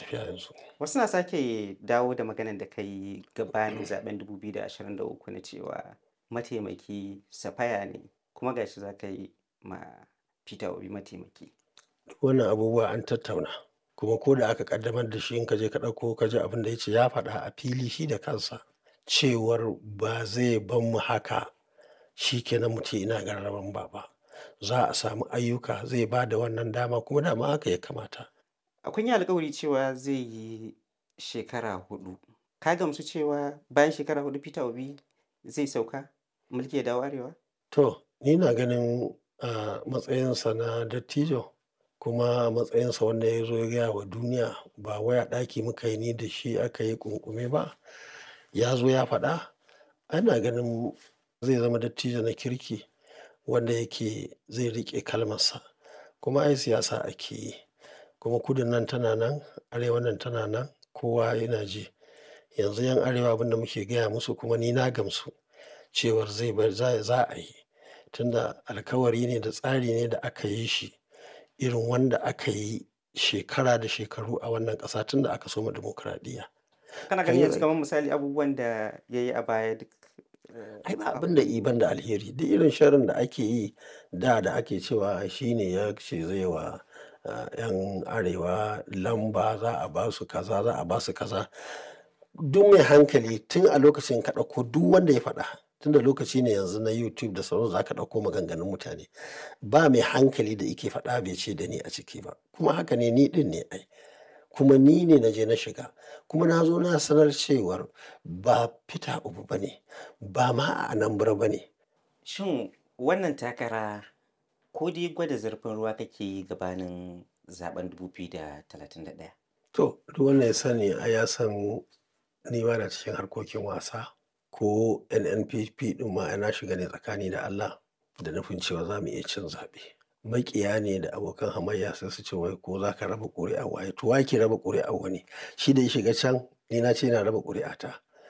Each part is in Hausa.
tafiya yanzu Wasu na sake dawo da maganar da ka yi gabanin zaben 2023 na cewa mataimaki Safaya ne kuma ga shi za ka yi ma Peter Obi mataimaki. wannan abubuwa an tattauna kuma ko da aka kaddamar da shi in ka je ka ɗauko ka ji abin da ya ce ya faɗa a fili shi da kansa cewar ba zai ban mu haka shi kenan mu ce ina gararan ba ba za a samu ayyuka zai ba da wannan dama kuma dama haka ya kamata Kun yi alkawari cewa zai yi shekara hudu. Ka gamsu cewa bayan shekara hudu Peter Obi zai sauka mulki ya dawo arewa? to ni na ganin a matsayinsa na dattijo kuma a matsayinsa wanda ya zo ya gaya wa duniya ba waya ɗaki muka yi ni da shi aka yi kunkume ba ya zo ya faɗa ana ganin zai zama dattijo na kirki wanda yake zai riƙe kalmarsa kuma ai siyasa ake yi kuma kudin nan tana nan arewa nan tana nan kowa yana ji yanzu yan arewa abin da muke gaya musu kuma ni na gamsu cewar zai bar za za a yi tunda alkawari ne da tsari ne da aka yi shi irin wanda aka yi shekara da shekaru a wannan ƙasa tun da aka soma dimokuraɗiyya Kana ganin yanzu kamar misali abubuwan da ya yi a baya duk eh, ai ba abin da iban da alheri duk irin sharrin da ake yi da da ake cewa shi ne ya ce zai wa ah, 'yan arewa lamba za a ba su kaza za a ba su kaza duk mai hankali tun a lokacin ka ɗauko duk wanda ya faɗa tun da lokaci ne yanzu na youtube da sauran za ka ɗauko maganganun mutane ba mai hankali da ike faɗa bai ce da ni a ciki ba kuma haka ne ni ɗin ne ai kuma ni ne na je na shiga kuma na zo na sanar cewar ba fita ubu ba ne ba ma a anambra ba ne Shin wannan takara ko dai gwada zurfin ruwa kake yi gabanin zaben 2031? to duk wanda ya sani a ya san ni ba na cikin harkokin wasa ko nnpp ɗin ma na shiga ne tsakani da allah da nufin cewa za mu iya cin zaɓe maƙiya ne da abokan hamayya sai su ce wai ko za ka raba ƙuri'a waye to wa ke raba ƙuri'a wani shi da ya shiga can ni na ce na raba ƙuri'ata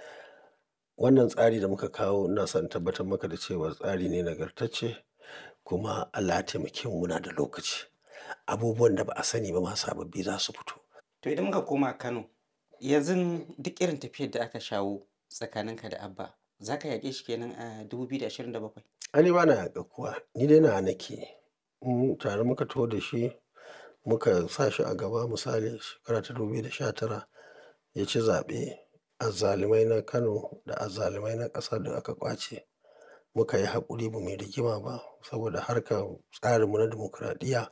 wannan tsari da muka kawo ina son tabbatar maka da cewa tsari ne nagartacce kuma allah ya taimake mu muna da lokaci abubuwan da ba a sani ba ma sababbi za su fito To idan muka koma Kano, yanzu duk irin tafiyar da aka shawo tsakaninka da Abba, za ka yaƙe shi kenan a 2027? ani ba na yaƙa kuwa ni dai na nake in tare muka taho da shi muka sa shi a gaba misali shekara ta dubu da sha tara ya ci zaɓe azzalumai na kano da azzalumai na ƙasa da aka ƙwace muka yi haƙuri ba mai rigima ba saboda harkar tsarinmu na dimokuraɗiyya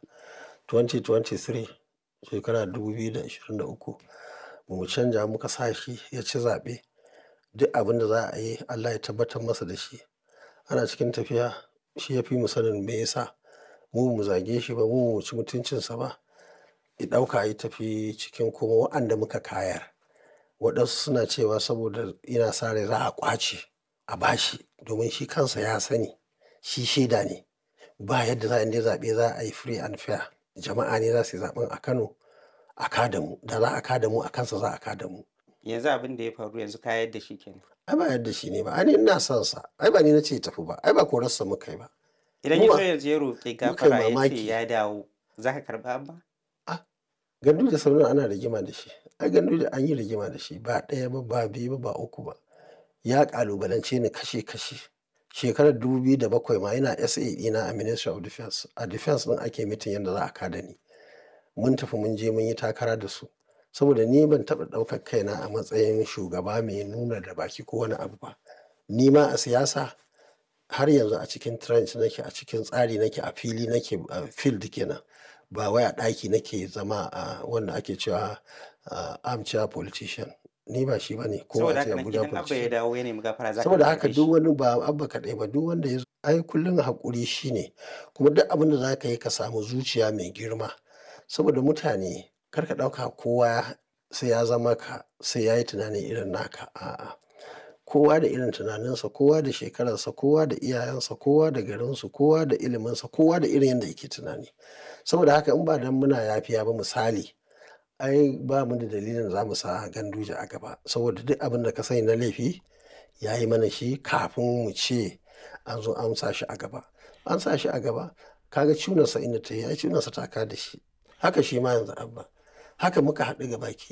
2023 shekara 2023 ba mu canja muka sa shi ya ci zaɓe duk abin da za a yi allah ya tabbatar masa da shi ana cikin tafiya shi ya fi mu sanin me yasa mu mu zage shi ba mu mu ci mutuncinsa ba ya ɗauka ya tafi cikin kuma waɗanda muka kayar waɗansu suna cewa saboda ina sa rai za a ƙwace a bashi domin shi kansa ya sani shi shaida ne ba yadda za a inda zaɓe za a yi free and fair jama'a ne za su yi zaɓen a kano a kada mu da za a kada mu a kansa za a kada mu Yanzu abin da ya faru yanzu ka yadda shi kenan. ai ba yadda shi ne ba ai ni ina son sa ai ba ni na ce tafi ba ai ba korarsa muka yi ba Idan Mu ya ba- zo yanzu ya roƙi muka yi gafara ya ce mamaki. ya dawo, za ka karɓa Abba? gandu da sauran ana rigima da shi ai gandu da an yi rigima da shi ba ɗaya ba ba biyu ba ba uku ba ya ƙalubalance ni kashe kashe shekarar 2007 ma yana sa ɗina a ministry of defense a defense ɗin ake mitin yadda za a kada ni mun tafi mun je mun yi takara da su saboda ni ban taɓa ɗaukar kaina a matsayin shugaba mai nuna da baki ko wani abu ba ni ma a siyasa har yanzu a cikin trench nake a cikin tsari nake a fili nake a field kenan ba wai a ɗaki nake zama a wanda ake cewa a armchair politician ni ba shi bane ko Saboda a ce haka nan Abuja idan Abba ya politician dawo ya nemi gafara za ka saboda karɓe haka shi. duk wani ba abba kaɗai ba duk wanda ya zo ai kullum haƙuri shine kuma duk abin da za ka yi ka samu zuciya mai girma saboda mutane kar ka ɗauka kowa sai ya zama ka sai ya yi tunani irin naka a'a kowa da irin tunaninsa kowa da shekararsa kowa da iyayensa kowa da garinsu kowa da iliminsa kowa da irin yadda yake tunani saboda haka in ba dan muna yafiya ba misali ai ba mu da dalilin za mu sa ganduje a gaba saboda duk abin da ka sani na laifi ya yi mana shi kafin mu ce an zo an sa shi a gaba an sa shi a gaba kaga cunarsa inda ta yi ai cunarsa ta ka da shi haka shi ma yanzu abba haka muka haɗu ga baki